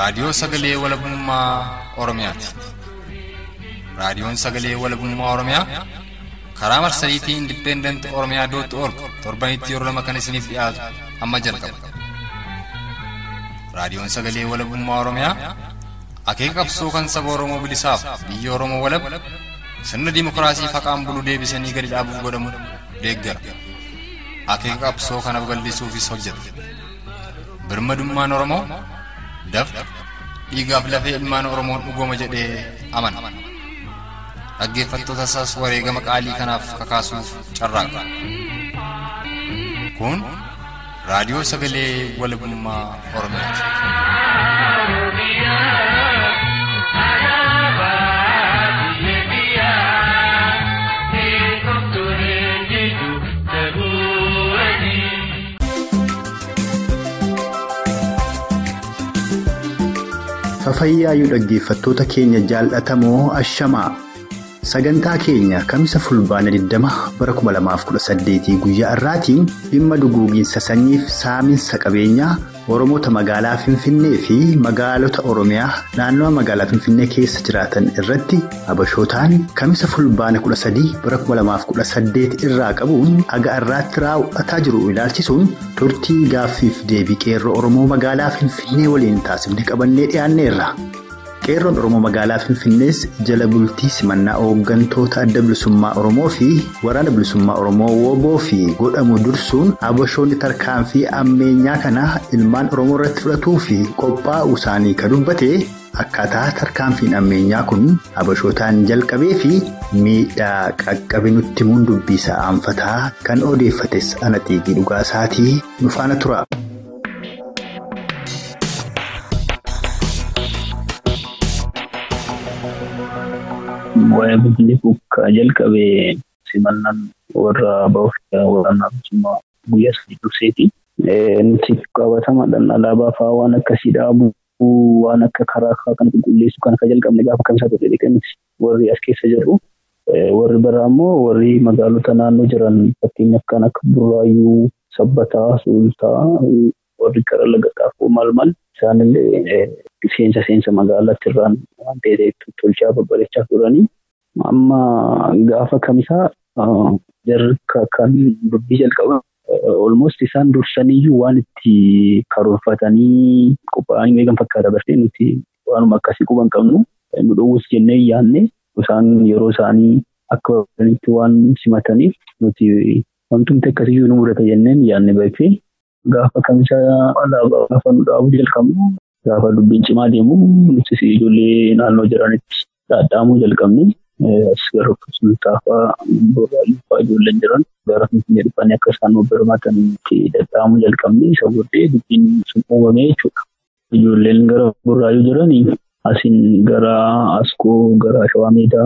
Raadiyoo Sagalee Walabummaa Oromiyaati. Raadiyoon Sagalee Walabummaa Oromiyaa karaa marsariitii Indipendent Oromiyaa dootti org torbanitti yeroo lama kan isiniif dhiyaatu amma jalqaba. Raadiyoon Sagalee Walabummaa Oromiyaa akeeka qabsoo kan saba Oromoo bilisaaf biyya Oromoo walab sirna dimookiraasii faqaan bulu deebisanii gadi dhaabuuf godhamu deeggara. Akeeka qabsoo kana babal'isuufis hojjeta. Birmadummaan Oromoo dafqa dhiigaaf lafee ilmaan Oromoon dhugooma jedhee amana. Dhaggeeffattoota isaas wareegama qaalii kanaaf kakaasuuf carraaqa. Kun raadiyoo sagalee walabummaa Oromiyaati. Fafayyaayuu dhaggeeffattoota keenya jaalatamoo ashamaa sagantaa keenya kamisa fulbaana 20 bara 2018 guyyaa irraatiin dhimma duguugiinsa sanyiif saaminsa qabeenyaa oromoota magaalaa finfinnee fi magaalota oromiyaa naannawa magaalaa finfinnee keessa jiraatan irratti habashootaan kamisa fulbaana 13 bara 2018 irraa qabuun haga irraatti raawwataa jiru ilaalchisuun turtii gaaffiif deebii qeerroo oromoo magaalaa finfinnee waliin taasifne qabannee dhiyaanneerra. qeerroon oromoo magaalaa finfinnees jala bultii simannaa hooggantoota adda bilisummaa oromoo fi waraana bilisummaa oromoo wooboo fi godhamu dursuun habashoonni tarkaanfii ammeenyaa kana ilmaan oromoo irratti fudhatuu fi qophaa'uu isaanii kan dubbate akkaataa tarkaanfiin ammeenyaa kun habashootaan jalqabee fi miidhaa qaqqabe nutti himuun dubbisaa aanfataa kan odeeffates ana xiiqii dhugaasaatii nu faana tura. Waa'ee Finfinnee ka jalqabee simannaan warra ba'uuf waraanaa bilisummaa guyyaa sadii durseeti. Nuti qabatamaadhaan alaabaa fa'aa waan akkasii dhaabuu waan akka karaa kan qulqulleessu kan akka jalqabne gaafa kamisaa ture dhiqanitti warri as keessa jiru. Warri biraa immoo warri magaalota naannoo jiran fakkeenyaaf kan akka Burraayyuu, Sabbataa, Sultaa, warri gara laga xaafoo maal maal isaanillee seensa seensa magaalaatti irraan waan ta'eef tolchaa babbareechaa turanii. Amma gaafa kamisaa jarri kan dubbii jalqaba olmost isaan dursaniyyuu waan itti karoorfatanii qophaa'anii eegan fakkaata bartee nuti waanuma akkasii quban qabnu nu dhowwus jennee yaadne isaan yeroo isaanii akka barbaadanitti waan simataniif nuti wantumti akkasiyyuu nu mudata jenneen yaadne beekte gaafa kamisaa alaabaa gaafa nu dhaabuu jalqabnu gaafa dubbiin cimaa deemu nutis ijoollee naannoo jiranitti dhaadhaamuu jalqabne. as gara sultaa fa'aa boraayyuu fa'aa ijoolleen jiran gara finfinnee dhufanii akka isaan birmatan itti dhadhaamuu jalqabne isa booddee dubbiin sun uumame jechuudha. Ijoolleen gara boraayyuu jiranii asiin gara askoo gara shawaa meedaa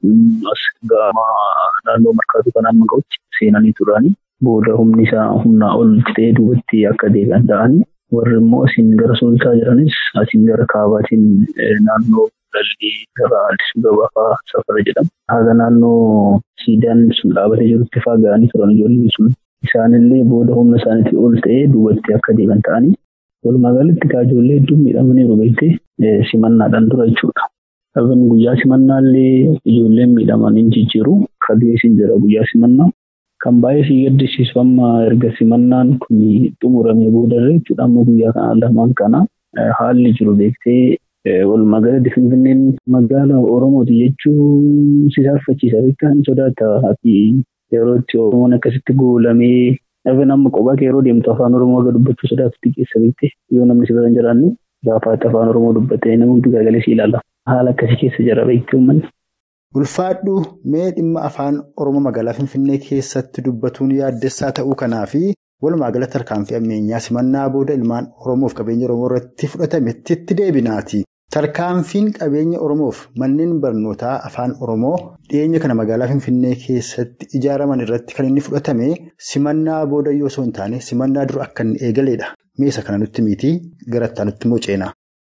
as gama naannoo markaatu kan amma ga'utti seenanii turanii booda humni isaa humnaa ol ta'ee duubatti akka deebi'an ta'anii warri immoo asiin gara sultaa jiranis asiin gara kaabaatiin naannoo Lallii gara Addisuu Gabaa safara jedhama. Haga naannoo siidaan sun dhaabatee jirutti fa'aa ga'anii turan ijoolleen sun. Isaanillee booda humna isaaniitii ol ta'ee duubatti akka deeman ta'anii walumaa galatti kaa ijoollee hedduu miidhamaniiru beektee simannaadhaan dura jechuudha. Dhaban guyyaa simannaallee ijoolleen miidhaman hin jijjiiru. Kabeesin jira guyyaa simannaa. Kan baay'ee si gaddisiisu amma erga simannaan kun xumuramee boodarree jechuudha amma guyyaa kana lamaan kana haalli jiru beektee walumaa galatti finfinneen magaala oromooti jechuun si saalfachiisa beektaa sodaata fi yeroo itti oromoon akkasitti goolamee dhaban amma qophaa yeroo deemtu afaan oromoo aga dubbachuu sodaatutti keessa beekte yoo namni si bira hin jiraanne gaafaatti afaan oromoo dubbatee namoonni garagalee si ilaala haala akkasii keessa jira beektee uummanni. Ulfaadhu mee dhimma afaan oromoo magaalaa finfinnee keessatti dubbatuun yaaddessaa ta'uu kanaa fi walumaa galatti tarkaanfii ammeenyaa simannaa booda ilmaan oromoof qabeenya oromoo irratti fudhatametti itti deebinaati. Tarkaanfiin qabeenya Oromoof manneen barnootaa afaan Oromoo dhiyeenya kana magaalaa Finfinnee keessatti ijaaraman irratti kan inni fudhatame simannaa booda yoo osoo hin taane simannaa dura akka inni eegaleedha. Meeshaa kana nutti miitii garattaa nutti immoo ceenaa.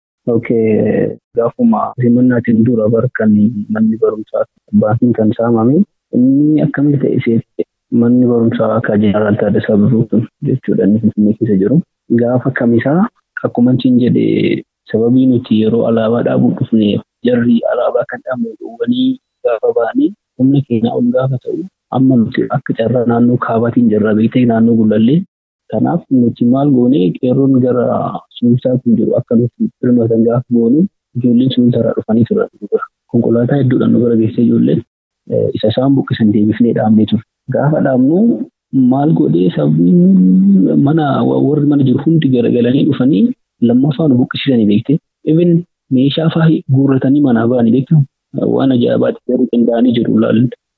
Gaafuma simannaatiin dura barkan manni barumsaa baasiin kan saamame inni akkamitti ta'e seete manni barumsaa akka jeneraal Taaddasaa Birruutu jechuudha inni Finfinnee keessa jiru. Gaafa kamisaa akkuma hin jedhee sababii nuti yeroo alaabaa dhaabuu dhufne jarri alaabaa kan dhaabne dhowwanii gaafa ba'anii humna keenya ol gaafa ta'u amma nuti akka carraa naannoo kaabaatiin jirra beektee naannoo gulallee kanaaf nuti maal goone qeerroon gara sulultaa kun jiru akka nuti firmatan gaafa goone ijoolleen sulultaarraa dhufanii turan konkolaataa hedduudhaan nu bira geessee ijoolleen isa isaan buqqisan deebifnee dhaabnee ture gaafa dhaabnu maal godhee sabni mana warri mana jiru hundi garagalanii dhufanii lammaffaa nu buqqisiisanii beekte even meeshaa fa'aa guurratanii manaa ba'anii beektu waan ajaa'ibaatti garuu qindaa'anii jiru laal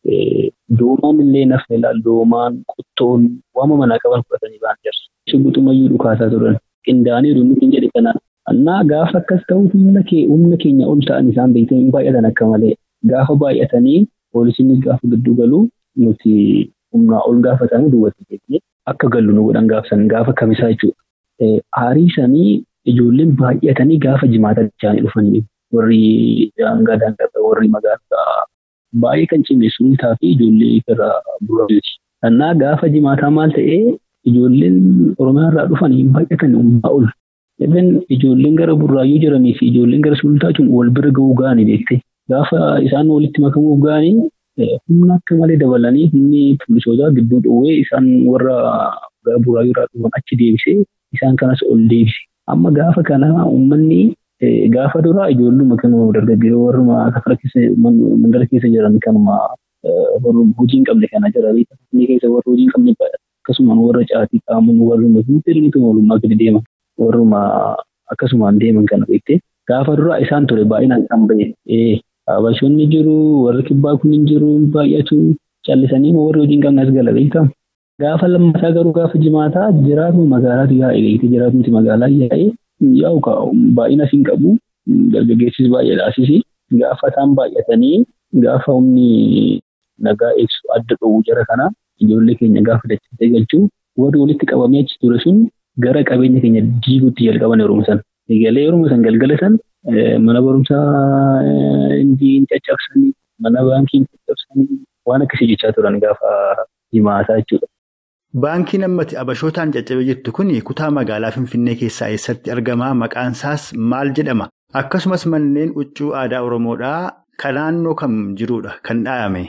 doomaan illee nafa ilaal doomaan qottoon waama manaa qaban fudhatanii ba'an jirti. Shibbuxumayyuu dhukaasaa turan qindaa'anii nuti hin jedhe kana annaa gaafa akkas ta'u humna humna keenya ol ta'an isaan beekte hin baay'atan akka malee gaafa baay'atanii poolisiinis gaafa gidduu galu nuti humnaa ol gaafatanii duwwatti jechuudha. Akka gallu nu godhan gaafsan gaafa kamisaa jechuudha. Aarii sanii ijoolleen baay'atanii gaafa jimaata isaanii dhufanii warri daangaa daangaa warri magaalaa baay'ee kan cimne sulultaa fi ijoollee irraa buraayyuuti. Annaa gaafa jimaataa maal ta'ee ijoolleen Oromiyaa irraa dhufanii baay'atan humnaa ol. Even ijoolleen gara burraayyuu jiranii fi ijoolleen gara sulultaa jiran wal bira ga'uu ga'anii beekte. Gaafa isaan walitti makamuuf ga'anii humna akka malee dabalanii humni poolisootaa gidduu dhoowwee isaan warra gara burraayyuu irraa dhufan achi deebisee isaan kanas ol deebise. Amma gaafa kana uummanni gaafa duraa ijoolluma kanuma dargaggeessoo warruma kafara keessa mandara keessa jiran kanuma hojii hin qabne kana jira beekamtii keessa warra hojii hin qabne akkasumaan warra caatii qaamuun warruma fuulduraniitu oolummaa gadi deeman warruma akkasumaan deeman kana beektee gaafa duraa isaan ture baay'inaan kan bahe Habashoonni jiru warri kibbaa kun hin jiru baay'atu callisanii warri hojii hin qabne as gala beektamu. Gaafa lammataa garuu gaafa jimaataa jiraatuma magaalaatu yaa'e beekte jiraatumti magaalaa yaa'e yaa'u baay'ina siin qabu dargaggeessis baay'eedha asisi gaafa isaan baay'atanii gaafa humni nagaa eegsu adda dhowwu jara kana ijoollee keenya gaafa dachitee galchuu warri walitti qabamee achi ture sun gara qabeenya keenya diiguutti jalqaban yeroo san. Egalee yeroo san galgala san mana barumsaa hin caccabsanii mana baankii hin caccabsanii waan akkasii jechaa turan gaafa jimaataa jechuudha. Baankiin ammatti abashootaan caccabe jettu kun kutaa magaalaa Finfinnee keessaa eessatti argama? Maqaan isaas maal jedhama? Akkasumas manneen huccuu aadaa Oromoodhaa kan naannoo kam jirudha kan dhaabame?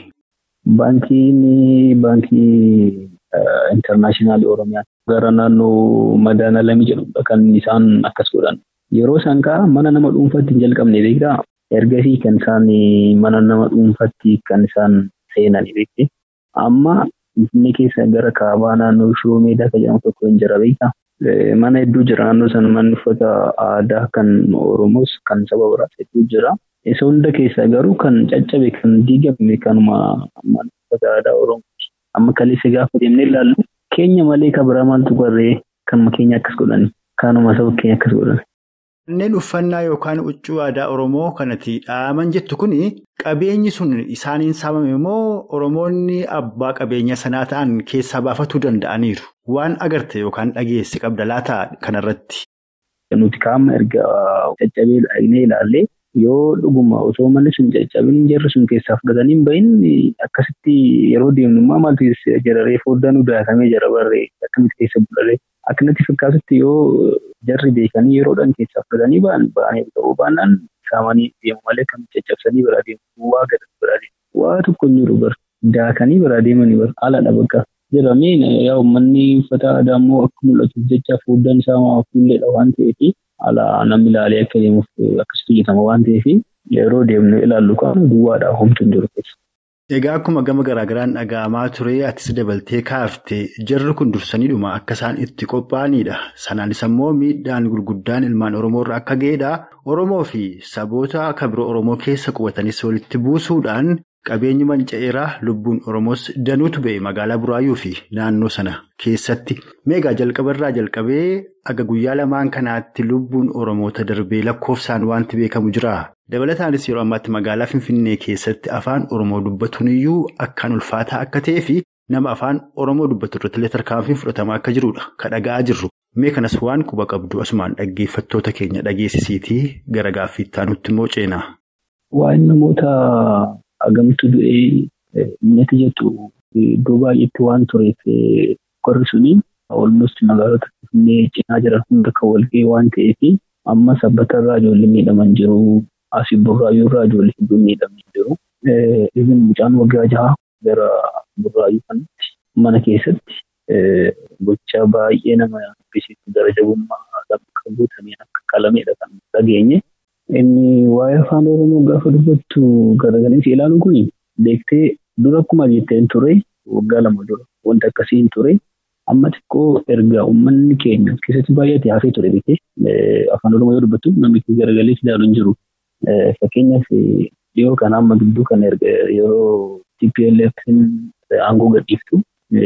Baankiin baankii intarnaashinaal Oromiyaa gara naannoo madaala lami jedhudha kan isaan akkas godhan. Yeroo isaan ka'a mana nama dhuunfaatti hin jalqabne beektaa? Ergasii kan isaan mana nama dhuunfaatti kan isaan seenan beekte. Amma Finfinnee keessa gara kaabaa naannoo shiroo meedaa kan jedhamu tokko hin jira beektaa? Mana hedduu jira naannoo sana manni uffata aadaa kan Oromoos kan saba biraas hedduu jira. Isa hunda keessaa garuu kan caccabe kan diigame kanuma mana uffata aadaa Oromooti. Amma kaleessa gaafa deemnee ilaallu keenya malee kan biraa maaltu barree kanuma keenya akkas godhani. Kanuma saba keenya akkas godhani. Manneen uffannaa yookaan huccuu aadaa Oromoo kanatti dhaaman jettu kun qabeenyi sun isaaniin saamame immoo Oromoonni abbaa qabeenya sanaa ta'an keessaa baafatuu danda'aniiru. Waan agarte yookaan dhageesse qabda laata kanarratti. Nuti qaama erga caccabee dhagnee ilaallee yoo dhuguma osoo manni sun caccabin jarri sun keessaa fudhatanii bahin akkasitti yeroo deemnummaa maaltu jararee foddaa nu daakamee jara barree akkamitti keessa bularee akkanatti fakkaatutti yoo jarri beekanii yeroodhaan keessaa fudhatanii ba'an ba'anii ta'uu baannaan saamanii deemu malee kan caccabsanii biraa deemu waa gadan biraa deemu waa tokko hin jiru bar daakanii biraa deemanii bar haalaadha bakka jedhamee yaa uummanni uffata aadaa immoo akka mul'atuuf jecha foddaan isaa fuulleedha waan ta'eef haala namni ilaalee akka deemuuf akkasitti hojjetama waan ta'eef yeroo deemnu ilaallu kan duwwaadha homtu hin jiru keessa. Egaa akkuma gama garaagaraan dhaga'amaa ture atis dabaltee kaaftee jarri kun dursaniidhuma akka isaan itti qophaa'anidha. Sanaanis immoo miidhaan gurguddaan ilmaan Oromoo irra akka ga'edha. Oromoo fi saboota akka biroo Oromoo keessa qubatanis walitti buusuudhaan qabeenyi manca'eeraa lubbuun Oromoos danuutu ba'e magaalaa Buraayyuu fi naannoo sana keessatti. Meegaa jalqabarraa jalqabee aga guyyaa lamaan kanaatti lubbuun Oromoota darbee lakkoofsaan wanti beekamu jira. Dabalataanis yeroo ammaatti magaalaa Finfinnee keessatti afaan Oromoo dubbatuun iyyuu akkaan ulfaataa akka ta'ee fi nama afaan Oromoo dubbatu irratti illee tarkaanfiin fudhatamaa akka jirudha. Kan dhaga'aa jirru. Mee kanas waan quba qabdu asumaan dhaggeeffattoota keenya dhageessisiitii gara gaaffiittaa nutti immoo ceenaa. Waa'in namoota hagamtu du'ee mi'eeti jettu iddoo baay'eetti waan tureef qorri suni olmost magaalota Finfinnee cinaa jiran hunda kan walga'ee waan ta'eef amma sabbatarraa ijoollee miidhaman jiru. Asii burraayyuurraa ijoollee hedduu miidhamanii jiru. Ibin mucaan waggaa jaha gara burraayyuu kanatti mana keessatti gochaa baay'ee nama yaadachisiisu gara jabummaa qabu ta'anii akka qalameedha kan dhageenye. Inni waa'ee afaan Oromoo gaafa dubbattu garagalee ilaaluun kun beektee dura akkuma jetteen ture waggaa lama dura wanta akkasii hin ture. Amma xiqqoo erga uummanni keenya keessatti baay'ate hafee ture beektee afaan Oromoo yoo dubbattu namni garagalee ilaalu hin jiru. Fakkeenyaaf dhiyoo kana amma gidduu kana erga yeroo TPLF aangoo gadhiiftu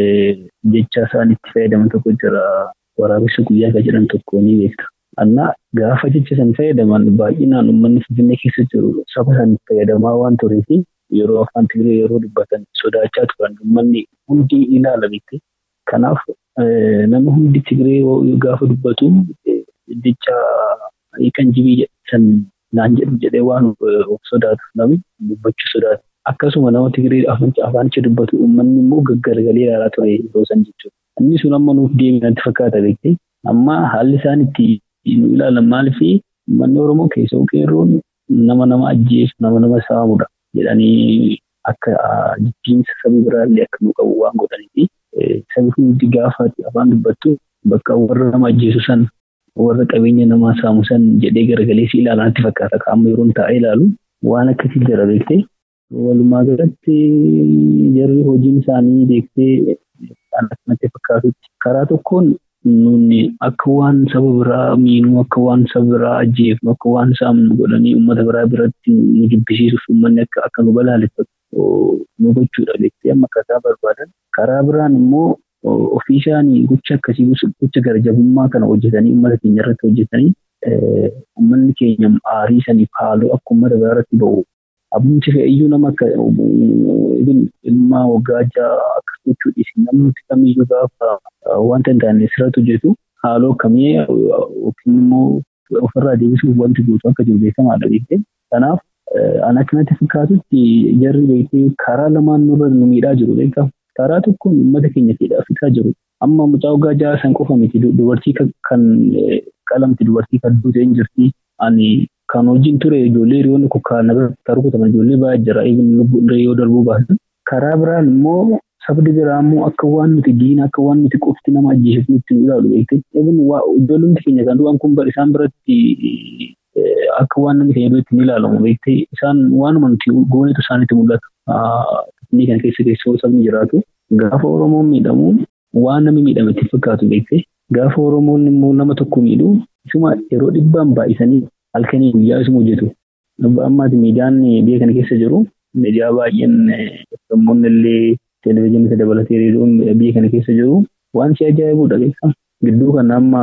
jecha isaan itti fayyadaman tokko jira waraabessa guyyaa kan jedhan tokko ni beekta. Annaa gaafa jecha san fayyadaman baay'inaan uummanni Finfinnee keessa jiru saba san fayyadamaa waan tureef yeroo afaan Tigree yeroo dubbatan sodaachaa turan uummanni hundi ilaala beekte. Kanaaf nama hundi Tigree gaafa dubbatu jecha kan jibii san naan jedhu jedhee waan of sodaatu namni dubbachuu sodaatu. Akkasuma nama Tigree afaanicha dubbatu uummanni immoo gaggaragalee ilaalaa ture yeroo san jechuudha. Inni sun amma nuuf deebii natti fakkaata beektee. Amma haalli isaan itti nu ilaalan maaliif uummanni Oromoo keessoo qeerroon nama nama ajjeesu nama nama saamudha jedhanii akka jibbiinsa sabi biraallee akka nu qabu waan godhaniifi sabi hundi gaafa afaan dubbattu bakka warra nama ajjeesu san warra qabeenya namaa saamu san jedhee garagalee si ilaalan natti fakkaata. Amma yeroon taa'ee ilaalu waan akkasii jira beektee. Walumaa galatti jarri hojiin isaanii beektee kan akkanatti fakkaatutti karaa tokkoon nuuni akka waan saba biraa miinuu akka waan saba biraa ajjeefnu akka waan saamnu godhanii uummata biraa biratti nu jibbisiisuuf uummanni akka akka nu balaaleffatu nu gochuudha beektee amma akkasaa barbaadan karaa biraan immoo ofii isaanii gocha akkasii gocha garjabummaa kana hojjetanii uummata keenya irratti hojjetanii uummanni keenya aarii saniif haaloo akka uummata biraa irratti ba'u abumti fe'iyyuu nama akka ilmaa waggaa ja'a akkas gochuu dhiisi namni kamiyyuu gaafa wanta hin taane sirratti hojjetu haaloo akkamii yookiin immoo ofirraa deebisuuf wanti guutuu akka jiru beekamaadha beektee. Kanaaf an akkanatti fakkaatutti jarri beektee karaa lamaan nurra nu miidhaa jiru beekaa. Karaa tokkoon uummata keenya fedhaa fixaa jiru. Amma mucaa waggaa ja'a san qofa miti dubartii kan qalamti dubartii kan duute hin jirti. Ani kan hojiin ture ijoollee hiriyoonni kukkaan irratti rukutaman ijoollee baay'ee jira eegni lubbuun yoo darbuu baasan. Karaa biraan immoo sabdi biraa immoo akka waan nuti diina akka waan nuti qofti nama ajjeesuuf nutti nu ilaalu beektee. Eegni ijoollumti keenya kan du'an kun isaan biratti akka waan namni keenya biratti ni ilaalamu beektee isaan waanuma nuti goonetu isaanitti mul'ata. Inni kana keessa keessoo sabni jiraatu gaafa Oromoon miidhamu waan namni miidhame itti fakkaatu beektee gaafa Oromoon immoo nama tokko miidhu isuma yeroo dhibbaan baay'isanii halkanii guyyaa isuma hojjetu. Ammaati miidiyaan biyya kana keessa jiru miidiyaa baay'een namoonni illee televezyiinii dabalatee reediyoon biyya kana keessa jiru waan si ajaa'ibudha beekaa. Gidduu kana amma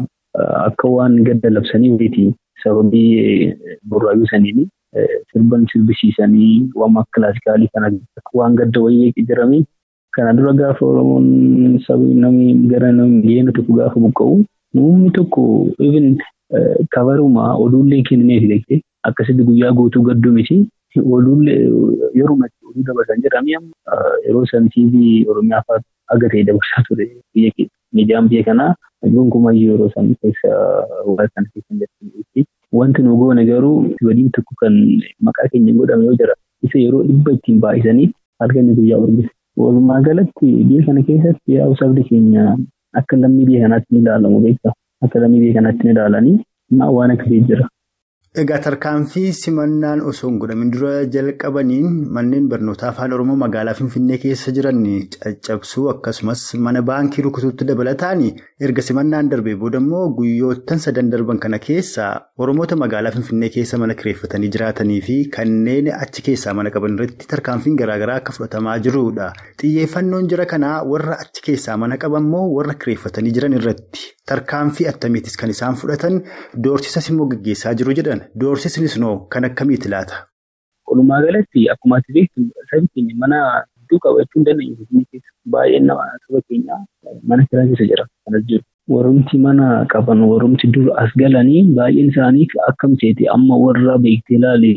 akka waan gadda labsanii wayiti sababii burraayuu saniini sirban sirbisiisanii waan akka kilaasikaalii kana waan gadda wayii jedhamee kana dura gaafa Oromoon sabii namni gara namni miliyoona tokko gaafa buqqa'u namni tokko even kabaruma oduullee kenneef beektee akkasitti guyyaa guutuu gadduu miti oduullee yeruma oduu dabarsan jedhamee yeroo san TV Oromiyaa fa'aa aga ta'e dabarsaa ture biyya keessa. Miidiyaan biyya kanaa gonkumayyuu yeroo san keessa waan kana keessa jirti. Wanti nu goone garuu waliin tokko kan maqaa keenya godhame yoo jira isa yeroo dhibba ittiin baay'isanii halkan guyyaa urgisa. Walumaa galatti biyya kana keessatti yaa'u sabni keenya akka lammii biyya kanaatti ni ilaalamu beektaa. Akka lammii biyya kanaatti ni ilaalanii waan akkasii jira. Egaa tarkaanfii simannaan osoo hin godhamin dura jalqabaniin manneen barnootaa afaan Oromoo magaalaa Finfinnee keessa jiran caccabsuu akkasumas mana baankii rukutuutti dabalataan erga simannaan darbee booda immoo guyyoottan sadan darban kana keessa Oromoota magaalaa Finfinnee keessa mana kireeffatanii jiraatanii fi kanneen achi keessaa mana qaban irratti tarkaanfiin garaagaraa akka fudhatamaa jirudha. Xiyyeeffannoon jira kanaa warra achi keessaa mana qaban moo warra kireeffatanii jiran irratti tarkaanfii attamiitis kan isaan fudhatan doorsisas immoo gaggeessaa jiru jedhan. Doorsisnis noo kan akkamiiti laata? Walumaa galatti akkuma ati beektu sabi keenya mana hedduu qabachuu hin dandeenye baay'een nama saba keenyaa mana kiraa keessa jira kanas jiru. Warrumti mana qaban warrumti dur as galanii baay'een isaanii akkam seete amma warra beektee ilaali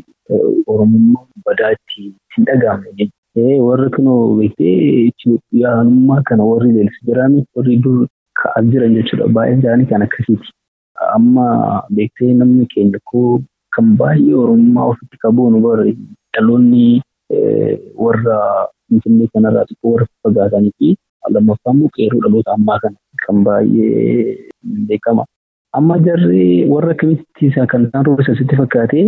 Oromummaa badaatti hin dhagahamne warra kunoo beektee Itoophiyaanummaa kana warri leellisu jiraanii warri dur ka'aa jiran jechuudha baay'een isaanii kan akkasiiti. amma beektee namni keenya koo kan baay'ee oromummaa ofitti qabuun bara dhaloonni warra finfinnee kanarraa xiqqoo warra fagaatanii fi lammaffaa immoo qeerroo dhaloota ammaa kana kan baay'ee beekama. Amma jarri warra akkamitti kan isaan roobisa sitti fakkaate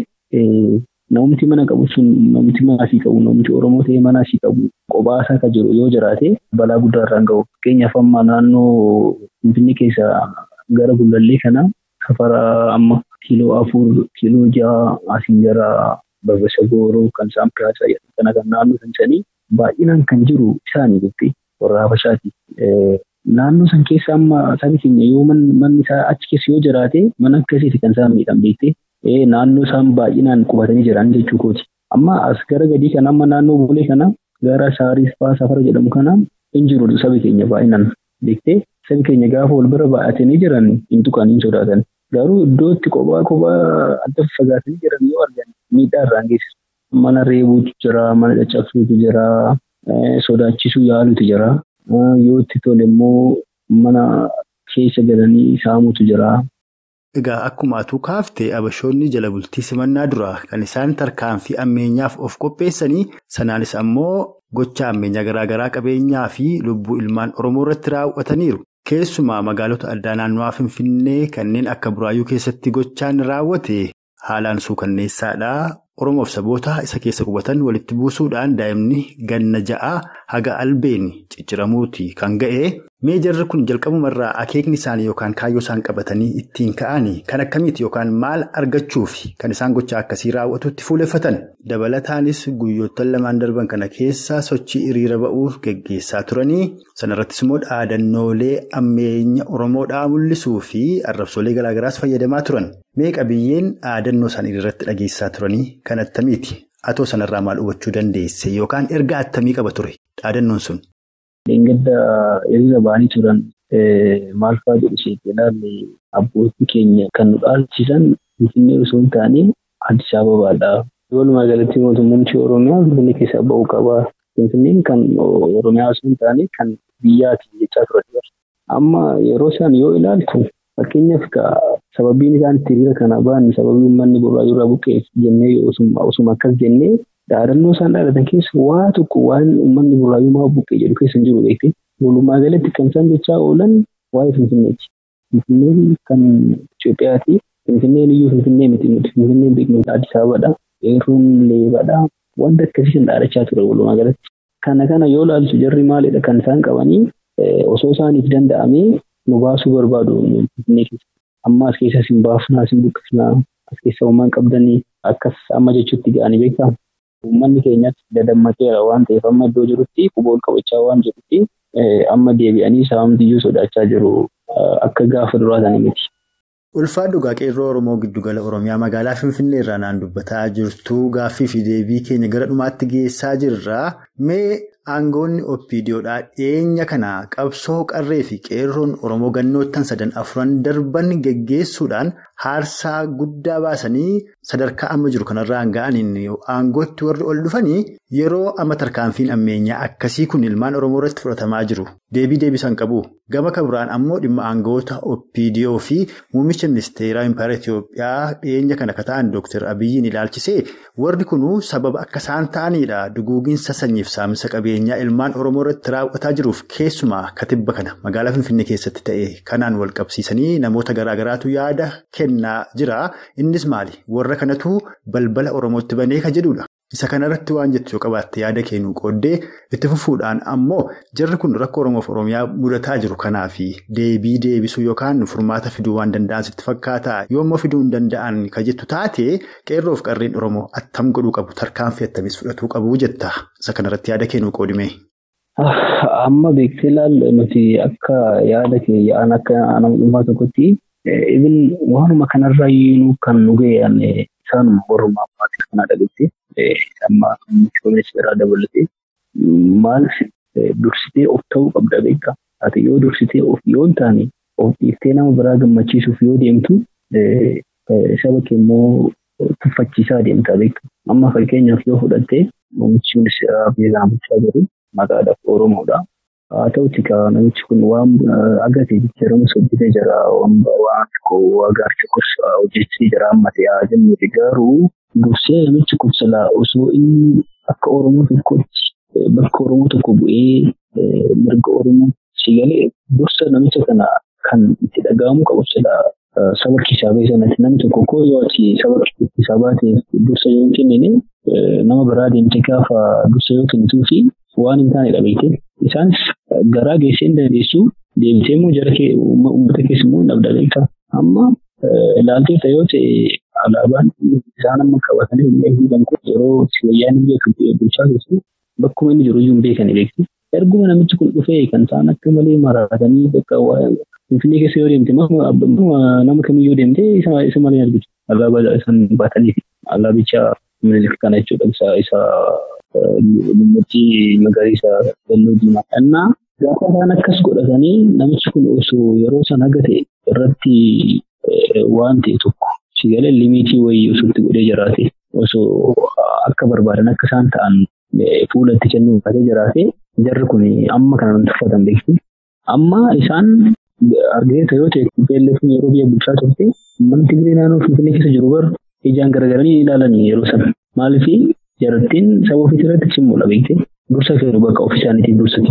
namumti mana qabu sun namumti mana asii qabu namumti Oromoo ta'ee mana asii qabu kophaa isaa kan jiru yoo jiraate balaa guddaa irraan gahu. Fakkeenyaaf amma naannoo Finfinnee keessa gara Gullallee kana safara amma kiiloo afur kiiloo ja'a asiin jara Babasa Gooroo kan isaan piraasaa kana kan naannoo sansanii baay'inaan kan jiru isaanii jettee warra Habashaati. Naannoo san keessa amma sabi keenya yoo manni isaa achi keessa yoo jiraate mana akkasiiti kan isaan miidhan beektee naannoo isaan baay'inaan qubatanii jiran jechuu kooti. Amma as gara gadii kana amma naannoo boolee kana gara Shaaris fa'aa safara jedhamu kana hin jiru sabi keenya baay'inaan beektee sabi keenya gaafa wal bira baay'atanii jiran hin tuqan hin sodaatan. Garuu iddoo itti kophaa kophaa adda fagaatanii jiran yoo argan miidhaa irraan geessisu. Mana reebuutu jira, mana caccabsuutu jira, sodaachisuu yaaluutu jira. Yoo itti tole immoo mana keessa galanii saamuutu jira. Egaa akkuma atuu kaaftee abashoonni jala bultii simannaa dura kan isaan tarkaanfii ammeenyaaf of qopheessanii sanaanis ammoo gocha ammeenyaa garaagaraa qabeenyaa fi lubbuu ilmaan Oromoo irratti raawwataniiru. Keessumaa magaalota addaa naannawaa Finfinnee kanneen akka Buraayyuu keessatti gochaan raawwate haalaan suukanneessaadha. Oromoof saboota isa keessa qubatan walitti buusuudhaan daa'imni ganna ja'aa haga albeen cicciramuuti kan ga'e. Mee jarri kun jalqabumarraa akeekni isaanii yookaan kaayyoo isaan qabatanii ittiin ka'anii kan akkamiiti yookaan maal argachuuf kan isaan gocha akkasii raawwatutti fuuleffatan. Dabalataanis guyyoottan lamaan darban kana keessa sochii hiriira ba'uu geggeessaa turanii sanarrattis immoo dhaadannoolee ammeenya Oromoodhaa mul'isuu fi arrabsoolee garaagaraas fayyadamaa turan. Mee qabiyyeen dhaadannoo isaanii irratti dhageessaa turanii kan attamiiti? Atoo sanarraa maal hubachuu dandeesse yookaan ergaa attamii qaba ture dhaadannoon sun? Dheengadda hiriira ba'anii turan maal fa'aa jedhu isheetti ilaalle abbootii keenya kan nu dhaalchisan Finfinnee osoo hin taane Addis Ababaadha. Walumaa galatti mootummaamti Oromiyaa Finfinnee keessaa ba'uu qaba. Finfinneen kan Oromiyaa osoo hin taane kan biyyaati jechaa turan. Amma yeroo isaan yoo ilaaltu fakkeenyaaf sababiin isaan itti hiriira kana ba'an sababii uummanni burraayyuu irraa buqqeef jennee osuma akkas jennee dhaadannoo isaan dhaadatan keessa waa tokko waan uummanni burraayyuu maa buqqee jedhu keessa hin jiru beekte. Walumaa galatti kan isaan jechaa oolan waa'ee Finfinneeti. Finfinneen kan Itoophiyaati. Finfinneen iyyuu Finfinnee miti nuti Finfinneen beeknu Addis Ababaadha. Eeruun leebadha. Wanta akkasii kan dhaadachaa ture walumaa galatti. Kana kana yoo ilaaltu jarri maalidha kan isaan qabanii osoo isaaniif danda'amee nu baasuu barbaadu Finfinnee keessa. Amma as keessa isin baafnaa isin buqqisnaa as keessa uumaan qabdanii akkas amma jechuutti ga'anii beektaa. Uummanni keenyas dadammateera waan ta'eef amma iddoo jirutti quboon qabachaa waan jirutti amma deebi'anii saamtiyyuu sodaachaa jiru akka gaafa duraa ta'anii miti. Ulfaa dhugaa qeerroo Oromoo giddugala Oromiyaa magaalaa Finfinnee irraa naan dubbataa jirtu gaaffii fi deebii keenya gara dhumaatti geessaa jirra. Mee aangoonni oppiidiyoodhaa dhiyeenya kana qabsoo qarree fi qeerroon Oromoo gannoottan sadan afuran darban geggeessuudhaan haarsaa guddaa baasanii sadarkaa amma jiru kanarraan ga'aniin aangootti warri ol dhufanii yeroo amma tarkaanfiin ammeenyaa akkasii kun ilmaan Oromoo irratti fudhatamaa jiru. Deebii deebisan qabu. Gama kabiraan ammoo dhimma aangoota oppiidiyoo fi muummicha ministeeraa impaayera Itoophiyaa dhiyeenya kana akka ta'an Dr. Abiyyiin ilaalchisee warri kunuu sababa akka isaan ta'anidha. Duguuginsa sanyiif saamsa qabeenyaa ilmaan Oromoo irratti raawwataa jiruuf keessumaa katibba kana magaalaa Finfinnee keessatti ta'e kanaan wal qabsiisanii namoota garaagaraatu yaada kennaa jira. Innis maali? Warra kanatu balbala Oromootti banee ka jedhudha. Isa kanarratti waan jettu yoo qabaatte yaada kennuu qooddee itti fufuudhaan ammoo jarri kun rakkoo Oromoof Oromiyaa mudataa jiru kanaafi deebii deebisuu yookaan furmaata fiduu waan danda'an sitti fakkaata yoo immoo fiduu hin danda'an ka jettu taate qeerroof qarreen Oromoo attam godhuu qabu tarkaanfii attamis fudhatuu qabu jetta isa kanarratti yaada kennuu qoodime. Amma beeksisa ilaalle nuti akka yaada keeyyaan akka nama dhuunfaa tokkotti ibin waanuma kanarraa iyyuu kan nu ga'an isaanuma warrumaa maatii kanaa dhageetti. amma ministeeraa dabalatee maal dursitee of ta'uu qabda beekaa. Ati yoo dursitee of yoo hin taane of dhiiftee nama biraa gammachiisuuf yoo deemtu saba kee immoo tuffachiisaa deemta beekaa. Amma fakkeenyaaf yoo fudhattee muummichi ministeeraa beekaa bulchaa jiru maqaadhaaf Oromoodha. haa ta'utti ka namichi kun waan agate jijjiiramus hojjetee jira waan tokko agaarcha gorsa hojjechii jira amma ta'e haa jennuuti garuu dursee namichi kun silaa osoo inni akka Oromoo tokkotti bakka Oromoo tokko bu'ee mirga Oromoo sigalee dursa namicha kana kan itti dhaga'amu qabu silaa saba keessaa ba'e sanatti namni tokko koo yoo ati saba keessaa baateef dursa yoo hin kennine nama biraa deemtee gaafa dursa yoo kennituu fi waan hin taane dhabeete isaanis garaa geessee hin dandeessu deemtee immoo jara uummata keessa immoo hin dhabdaleeta amma ilaalteeta yoo ta'e alaabaan isaan amma qabatanii hin beekan kun yeroo wayyaan biyya bulchaa keessatti bakkuma inni jiru iyyuu hin beekan beekti. Erguma namichi kun dhufee kan isaan akka malee maraatanii bakka Finfinnee keessa yoo deemte nama kamiyyuu deemte isa malee argitu. Alaabaa isaan baatanii alaabicha minilik kana jechuudha isa isa lummatti magariisa halluu diimaa. Innaa gaafa isaan akkas godhatanii namichi kun osoo yeroo san haga ta'e irratti waan ta'e tokko sigalee limiitii wayii osoo itti godhee jiraate osoo akka barbaadan akka isaan ta'an fuula itti kennuu baatee jiraate jarri kun amma kana nan tuffatan beekti. Amma isaan argite yoo ta'e beelleefni yeroo biyya bulchaa turte mana Tigree naannoo Finfinnee keessa jiru bar ijaan garagaranii ilaalanii yeroo sana. Maaliif jarattiin saba ofii irratti cimmuudha beekte dursa kennu bakka ofii isaaniitiif dursati.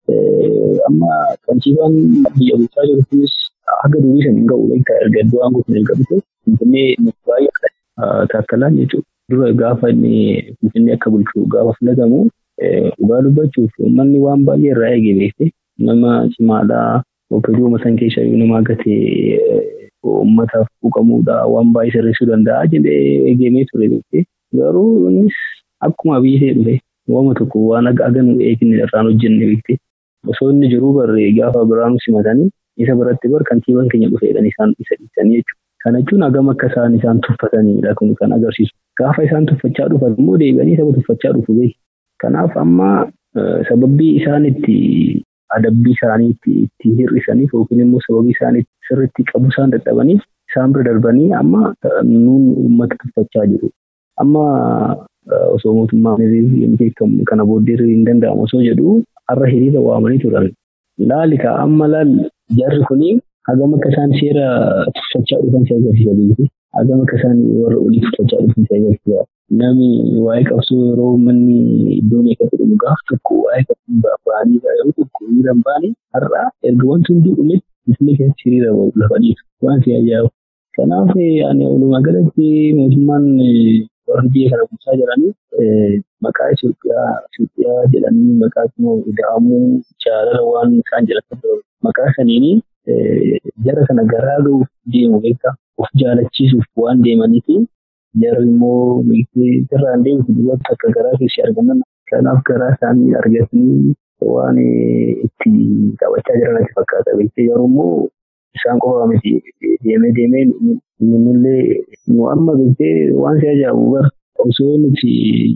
Amma kantiibaan biyya bulchaa jiru kunis haga durii san hin ga'u beektaa erga iddoo aangoo kun eegamte Finfinnee baay'ee taakkalaan jechuudha. Dura gaafa inni Finfinnee akka bulchu gaafa filatamu dhugaa dubbachuuf uummanni waan baay'ee irraa eegee beekte nama cimaadhaa opeeduu matan keessa yoo nama gatee uummataaf quuqamuudha waan baay'ee sirreessuu danda'a jedhee eegamee ture beekte garuu innis akkuma biyyee dhufe waama tokko waan aganu eeginne irraan hojjenne beekte osoo inni jiruu barree gaafa biraanu simatanii isa biratti bar kantiibaan keenya dhufeedhaan isaan isa dhiisanii jechuudha. Kana jechuun hagam akka isaan isaan tuffatanidha kun kan agarsiisu. Gaafa isaan tuffachaa dhufan immoo deebi'anii saba tuffachaa dhufu beeku. Kanaaf amma sababbii isaan itti adabbii isaanii itti hir'isaniif yookiin immoo sababii isaan sirriitti qabu isaan dadhabaniif isaan bira darbanii amma nuun uummata tuffachaa jiru. Amma osoo mootummaan beekamu kana booddee hin danda'amu osoo jedhu har'a hiriira waamanii turan. Laali ka amma laal jarri kuni hagam akka isaan seera tuffachaa dhufan si agarsiisa beekti. Hagam akka isaan warra olii tuffachaa dhufan si agarsiisa. Namni waa'ee qabsoo yeroo manni iddoon eeggatu dhumu gaaf tokko waa'ee qabsoo ba'anii yeroo tokko hiriira hin baane har'a erga wanti hundi dhumetti Finfinnee keessatti hiriira lafa dhiitu waan si ajaa'ibu. Kanaaf ani walumaa galatti mootummaan warri biyya kana bulchaa jiranii maqaa Itoophiyaa Itoophiyaa jedhanii maqaa ida'amuu jaalala waan isaan jedhatan maqaa saniini jara kana garaa ga'uuf deemu beektaa of jaalachiisuuf waan deemaniifi jarri immoo irraan deemuuf dubartoota akka garaa keessi argaman kanaaf garaa isaanii argatanii waan itti taphachaa jiran natti fakkaata beektee garuu immoo isaan qofa miti deemee deemee nunillee nu amma beektee waan si ajaa'ibu bar osoo nuti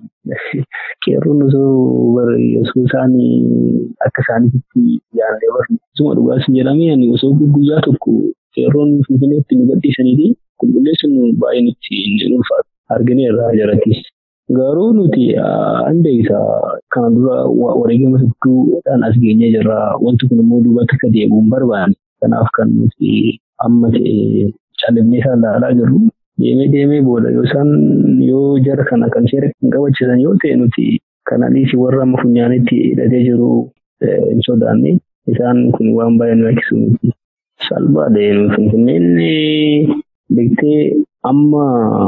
qeerroon osoo bar osoo isaan akka isaaniitti yaadne bar osuma dhugaas jedhamee ani osoo guyyaa tokko qeerroon finfinneetti nu gadhiisanii qulqulleessuun baay'ee nutti hin ulfaatu argine irraa jarattis. Garuu nuti an beekta kana dura wareegama hedduudhaan as geenyee jirra wanti kun immoo duubatti akka deebi'u hin barbaanne. Kanaaf kan nuti amma ta'e califnee isaan ilaalaa jirru deemee deemee booda yoo isaan yoo jara kana kan seera kan qabachiisan yoo ta'e nuti kanaanis warra amma funyaanitti hidhatee jiru hin sodaanne isaan kun waan baay'ee nu rakkisu miti. Salphaadha nu finfinneen beektee amma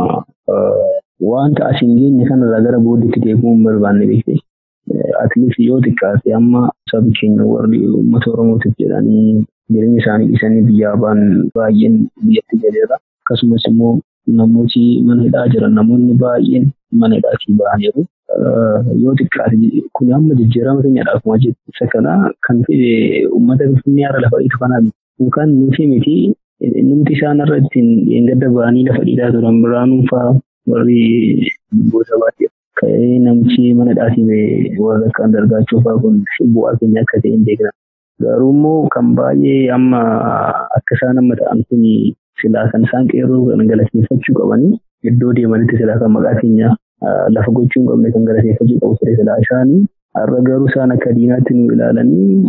wanta asiin geenye kanarraa gara booddeetti deebi'uu hin barbaanne beektee. Atleast yoo xiqqaate amma sabi keenya warri uummata Oromootiif jedhanii jireenya isaanii dhiisanii biyyaa ba'an baay'een biyyatti galeera. Akkasumas immoo namooti mana hidhaa jiran namoonni baay'een mana hidhaatii ba'aniiru. Yoo xiqqaate kun amma jijjiirama keenyadha akkuma isa kana kan fide uummata Finfinnee har'a lafa dhiitu kanaaf yookaan nuti miti numti isaan irra ittiin dheengadda ba'anii lafa dhiitaa turan biraanuu fa'aa warri gosa baay'ee ka'ee namichi mana hidhaatii warra akka dargaachuu fa'aa kun bu'aa keenya akka ta'e hin beekna. Garuu immoo kan baay'ee amma akka isaan amma ta'an kun silaa kan isaan qeerroo kan galateeffachuu qabanii iddoo deemanitti silaa kan maqaa keenya lafa gochuu hin qabne kan galateeffachuu qabu ture silaa isaanii har'a garuu isaan akka diinaatti nu ilaalanii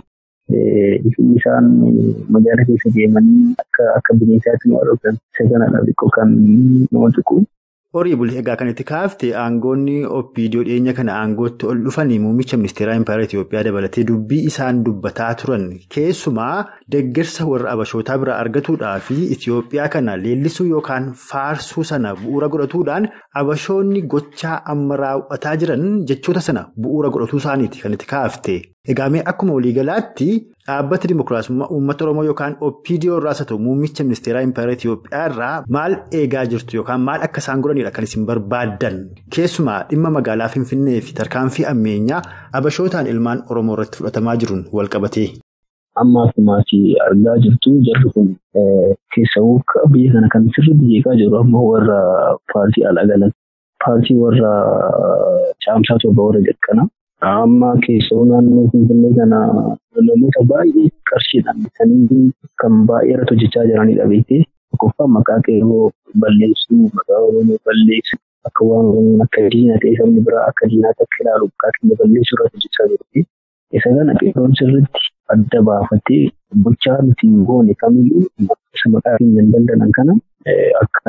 isaan magaala keessa deemanii akka akka bineensaatti nu argan isa kanadha xiqqoo kan nama tuqu. Horii buli egaa kan itti kaafte aangoonni opiidiyoo dhiyeenya kana aangootti ol dhufanii muummicha ministeeraa impaayera Itoophiyaa dabalatee dubbii isaan dubbataa turan keessumaa deeggarsa warra abashootaa biraa argatuudhaa fi Itoophiyaa kana leellisuu yookaan faarsuu sana bu'uura godhatuudhaan abashoonni gochaa amma raawwataa jiran jechoota sana bu'uura godhatuu isaaniiti kan itti kaafte. Egaa mee akkuma waliigalaatti dhaabbata dimokiraasummaa uummata Oromoo yookaan opiidiyoo irraas haa ta'u muummicha ministeeraa impaayera Itoophiyaa irraa maal eegaa jirtu yookaan maal akka isaan godhanidha kan isin barbaaddan keessumaa dhimma magaalaa Finfinnee fi tarkaanfii ammeenyaa abashootaan ilmaan Oromoo irratti fudhatamaa jiruun wal qabatee. Amma akkuma argaa jirtu jarri kun keessawuu biyya kana kan sirriitti jeeqaa jiru amma warra paartii alaa galan paartii warra caamsaa torba warra jalqana. Amma keessoo naannoo Finfinnee kana namoota baay'ee qarshiidhaan bitanii kan baay'ee irratti hojjechaa jiranidha beektee tokkoffaa maqaa qeerroo balleessuu maqaa Oromoo balleessuu akka waan Oromoon akka diina ta'e sabni biraa akka diinaatti akka ilaalu maqaa keenya balleessuu irratti hojjechaa jirti. Isa kana qeerroon sirriitti adda baafatee gochaa nuti hin goone kamiyyuu isa maqaa keenya hin daldalan kana akka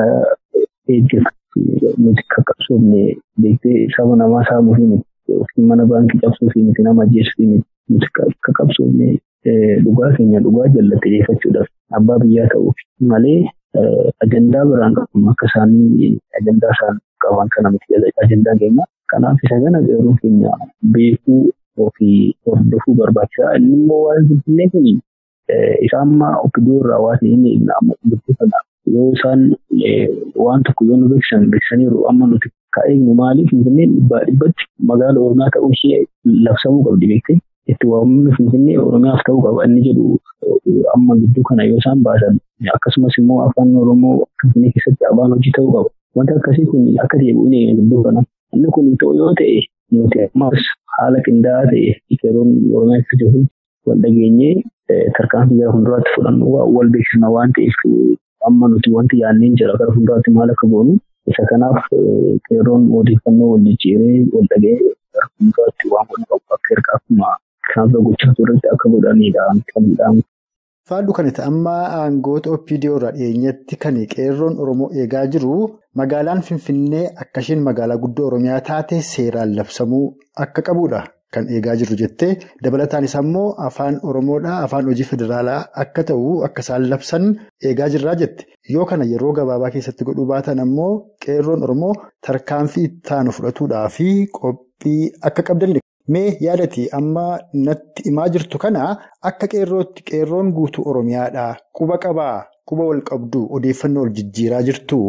eeggatu nuti qaqqabsoofne beektee saba namaa saamuu fi yookiin mana baankii cabsuu fi miti nama ajjeesuu fi nuti akka qabsoofne dhugaa keenya dhugaa jallate dhiyeeffachuudhaaf abbaa biyyaa ta'uuf malee ajandaa biraan qabu akka isaanii ajandaa isaan qaban kana miti ajandaa keenya. Kanaaf isa kana qeerroon keenya beekuu fi hordofuu barbaachisaa. Inni immoo waan finfinnee kun isa amma okkidoo irraa waan hin eegna amma dubbifata. Yoo isaan waan tokko yoo nu beeksisan beeksisaniiru amma nuti Ka eegnu maaliif Finfinneen dhibbaa dhibbatti magaala Oromiyaa ta'uu ishee labsamuu qabdi beektee itti waamamni Finfinnee Oromiyaaf ta'uu qaba inni jedhu amma gidduu kana yoo isaan baasan akkasumas immoo afaan Oromoo Finfinnee keessatti afaan hojii ta'uu qaba. Wanti akkasii kun akka deebi'u inni gidduu kana. Inni kun ta'u yoo ta'e nuti ammas haala qindaa'aa ta'e qeerroon Oromiyaa keessa jiru wal dhageenyee tarkaanfii gara fuulduraatti fudhannu wal beeksisna waan ta'eef amma nuti wanti yaanneen jira gara fuulduraatti maal akka goonu isa kanaaf qeerroon odeeffannoo wal jijjiiree wal dhagee gara fuulduraatti waan godhu qabu akka erga akkuma kanaaf gochaa turretti akka godhanidha kan jedhamu. Faallu kanatti amma aangoota OPDO irraa dhiyeenyatti kan qeerroon Oromoo eegaa jiru magaalaan Finfinnee akka isheen magaalaa guddoo Oromiyaa taate seeraan labsamuu akka qabudha. Kan eegaa jirru jettee dabalataanis ammoo afaan Oromoodhaa afaan hojii federaalaa akka ta'u akka isaan labsan eegaa jirraa jette. Yoo kana yeroo gabaabaa keessatti godhuu baatan ammoo qeerroon Oromoo tarkaanfii ittaanu fudhatuudhaa fi qophii akka qabdanidha. Mee yaadati amma natti himaa jirtu kana akka qeerrootti qeerroon guutuu Oromiyaadhaa quba qabaa quba wal qabdu odeeffannoo wal jijjiiraa jirtu.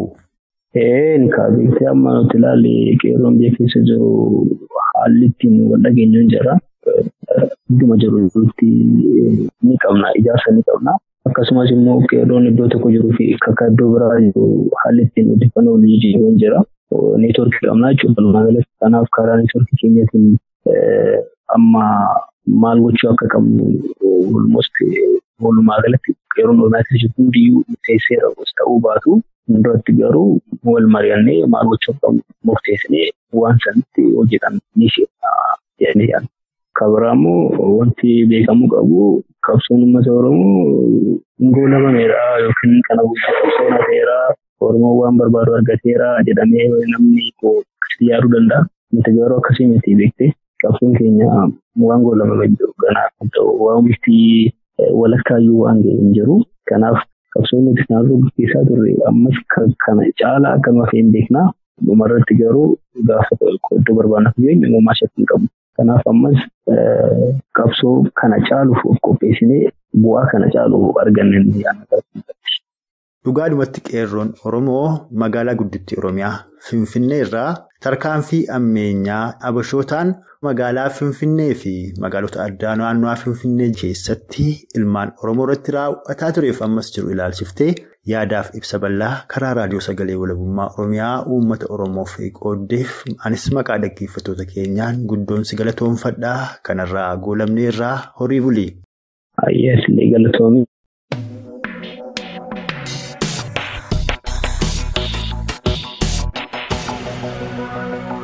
Een beektee amma nuti ilaalle qeerroon biyya keessa jiru haalli ittiin wal dhageenyuun jira. Hunduma jirutti ni qabna ijaarsa ni qabna. Akkasumas immoo qeerroon iddoo tokko jiruu fi akka iddoo biraa jiru haalli ittiin odeeffannoo wal jijjiiruun jira. Neetwoorkii qabnaa jechuudha. Magaalatti kanaaf karaa neetwoorkii keenyatiin amma maal gochuu akka qabnu walumaa galatti qeerroon oromiyaa keessa jirtu hundiyyuu murteesseera ta'uu baatu duratti garuu wal mari'annee maal gochuu akka qabnu murteessinee waan sanitti hojjetan ni seena. Kabiraa immoo wanti beekamuu qabu qabsoon uummata Oromoo goolabameera yookiin kana guutuu qabsoon hafeera Oromoo waan barbaadu argateera jedhamee namni yaaduu danda'a. Nuti garuu akkasii miti beektee. qabsoon keenya waan goolabamee jiru kanaaf waan bifti walakkaayyuu waan ga'e hin jiru. Kanaaf qabsoon nuti kanaafuu gaggeessaa turre ammas kana caalaa akka nuuf hin beeknaa dhumarratti garuu gaafa iddoo barbaadnaaf geenye uumamaa shakkiin qabu. Kanaaf ammas qabsoo kana caaluuf of qopheessinee bu'aa kana caalu arganne ni Dhugaadhumatti qeerroon Oromoo magaalaa guddittii Oromiyaa Finfinnee irraa tarkaanfii ammeenyaa abashootaan magaalaa Finfinnee fi magaalota addaa naannoo Finfinnee keessatti ilmaan Oromoo irratti raawwataa tureef ammas jiru ilaalchiftee yaadaaf ibsa bal'aa karaa raadiyoo sagalee walabummaa Oromiyaa uummata Oromoof qooddeef anis maqaa dhaggeeffattoota keenyaan guddoonsi galatoonfadhaa kanarraa goolamnee irraa horii bulii. Ayyaas galatoomii.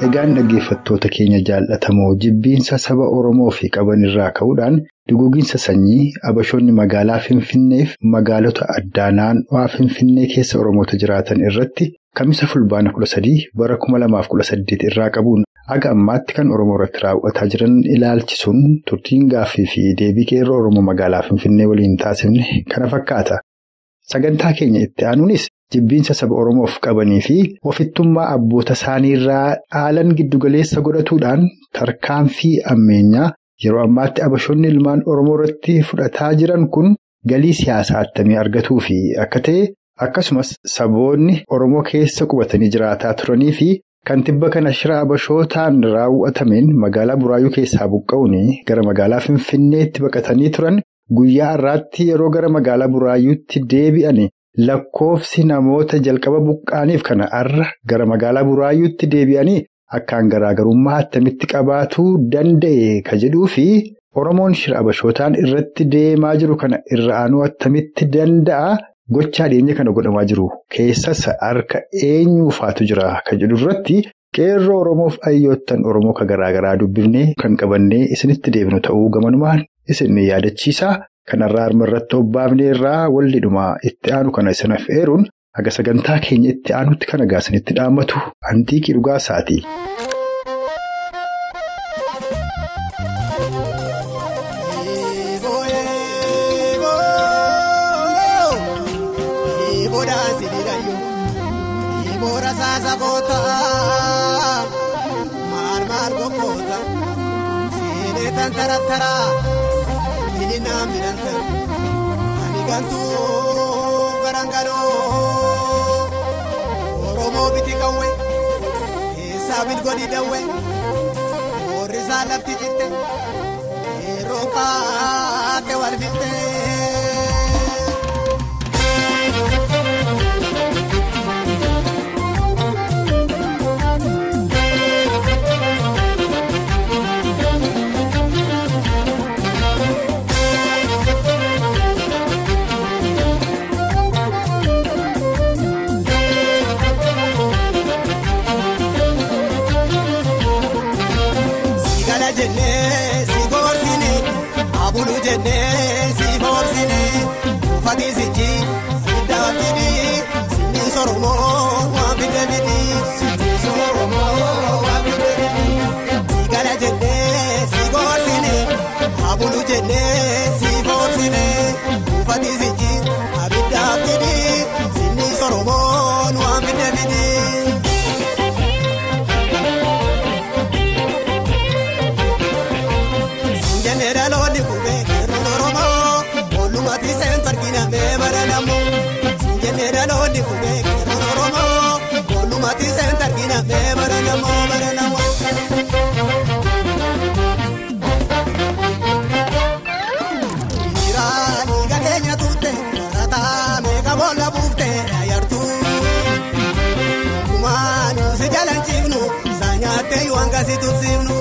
Egaan dhaggeeffattoota keenya jaallatamoo jibbiinsa saba Oromoo fi qaban irraa ka'uudhaan duguuginsa sanyii abashoonni magaalaa Finfinneef magaalota addaa naannoo Finfinnee keessa Oromoota jiraatan irratti kamisa fulbaana 13 bara 2018 irraa qabuun Haga ammaatti kan Oromoo irratti raawwataa jiran ilaalchisuun turtiin gaaffii fi deebii qeerroo Oromoo magaalaa Finfinnee waliin taasifne kana fakkaata. Sagantaa keenya itti aanuunis jibbiinsa saba Oromoof qabanii fi ofittummaa abboota isaaniirraa dhaalan giddugaleessa godhatuudhaan tarkaanfii ammeenyaa yeroo ammaatti abashoonni ilmaan Oromoo irratti fudhataa jiran kun galii siyaasaa attamii argatuu fi akka ta'e akkasumas saboonni Oromoo keessa qubatanii jiraataa turanii fi Kan tibba kana shira abashootaan raawwatameen magaalaa Buraayyuu keessaa buqqa'uun gara magaalaa Finfinneetti baqatanii turan guyyaa har'aatti yeroo gara magaalaa Buraayyuutti deebi'an lakkoofsi namoota jalqaba buqqaaniif kana har'a gara magaalaa Buraayyuutti deebi'anii akkaan garaagarummaa attamitti qabaatuu danda'e ka jedhuu fi Oromoon shira abashootaan irratti deemaa jiru kana irra aanuu attamitti danda'a. Gochaa dhiyeenya kana godhamaa jiru keessas harka eenyuufaatu jira kan jedhu irratti qeerroo Oromoof hayyoottan Oromoo kan garaagaraa dubbifnee kan qabannee isinitti deebinu ta'uu gamanumaan isin yaadachiisa. Kanarraa harma irratti obbaafnee irraa waldhidhuma itti aanu kana isinaaf eeruun haga sagantaa keenya itti aanutti kan agaasinitti dhaammatu antiiqii dhugaa isaati. Taraa inni naan midhaan ani gantuu garangaloo Oromoo biti qawwee keessaa bilgodhi dawwee warri isaa lafti citte yeroo kaate wal fitte. Si boorsine uffati sijji iddaa fidii sinni soromoo waan fide fidii sinni soromoo waan fide fidii si gala jennee si boorsine abulu jennee si boorsine uffati sijji abiddaa fidii sinni soromoo waan fide fidii. Sinjenne dhaloonni kubee. Ati seentu argina mee bara namoo sinjennee dhaloonni kubee keeroon oromoo boolumatti seentu argina mee bara namoo bara namoo. Biraanii gateenya tuute tarataa meeqa boolla buufte ayartuu kumaan si jalan ciifnu isaa nyaattee waan gasi tursiifnu.